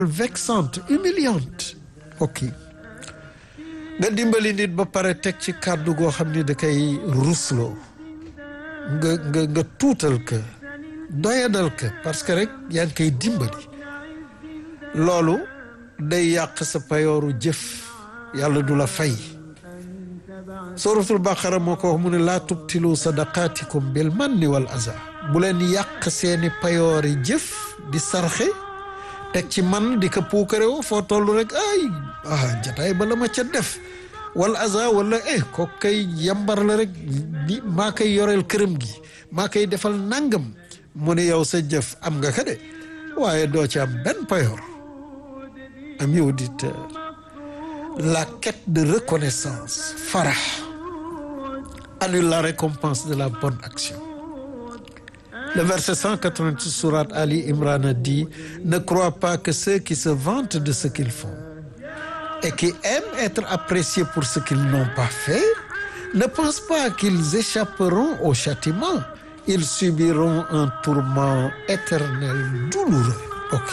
vexante humiliante ok nga dimbali nit ba pare teg ci kàddu goo xam ni da koy rusloo nga nga nga tuutal ka doyadal ka parce que rek yaa ngi koy dimbali loolu day yàq sa payooru jëf yàlla du la fay suratul baqara moo ko wax mu ne laa tubtilu sadaqaatikum bil manni wal aza bu leen yàq seeni payoori jëf di sarxe teg ci man di ko puukare woo foo toll rek ay ah jataay ba la ma ca def wal aza wala eh ko kay yambar la rek ni maa koy yoreel këram gi maa koy defal nangam mu ne yow sa jëf am nga ka de waaye doo ci am benn payoor ami auditeur la quête de reconnaissance farah annule la récompense de la bonne action le verset 188 sourate Ali Imran dit ne crois pas que ceux qui se vantent de ce qu'ils font et qui aiment être appréciés pour ce qu'ils n'ont pas fait ne pensent pas qu'ils échapperont au châtiment ils subiront un tourment éternel douloureux ok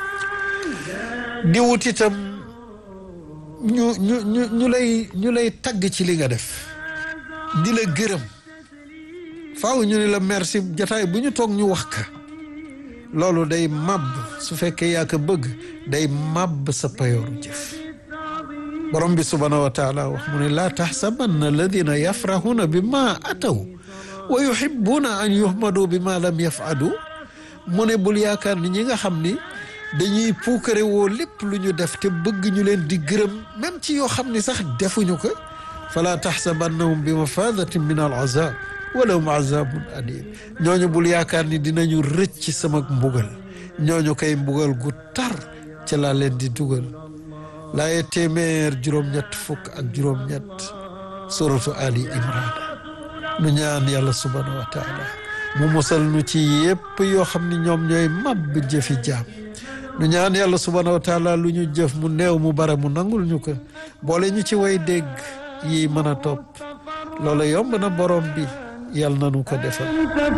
di wut itam ñu ñu ñu ñu lay ñu lay tagg ci li nga def di la gërëm faaw ñu ne la merci jataay bu ñu toog ñu wax ka loolu day màbb su fekkee yaa ko bëgg day màbb sa payooru jëf borom bi subhaanahu wa taala wax mu ne laa taxsabanna alladina yafrahuna bi ma ataw wa yuhibuuna an yuhmadu bi ma lam yafalu mu ne bul yaakaar ni ñi nga xam ni dañuy puukare woo lépp lu ñu def te bëgg ñu leen di gërëm même ci yoo xam ni sax defuñu ko fala taxsabannahum bi mafadatin min al azab walahum azabun alim ñooñu bul yaakaar ni dinañu rëcc sama mbugal ñooñu koy mbugal gu tar ca laa leen di dugal laaye téeméer juróom-ñett fukk ak juróom-ñett suratu ali imran nu ñaan yàlla subhanahu wa taala mu musal nu ci yépp yoo xam ni ñoom ñooy màbb jëfi jaam nu ñaan yàlla subhanahu wa taala lu ñu jëf mu néew mu bare mu nangul ñu ko boole ñu ci way dégg yi mën a topp loola yomb na borom bi yàlla na nu ko defal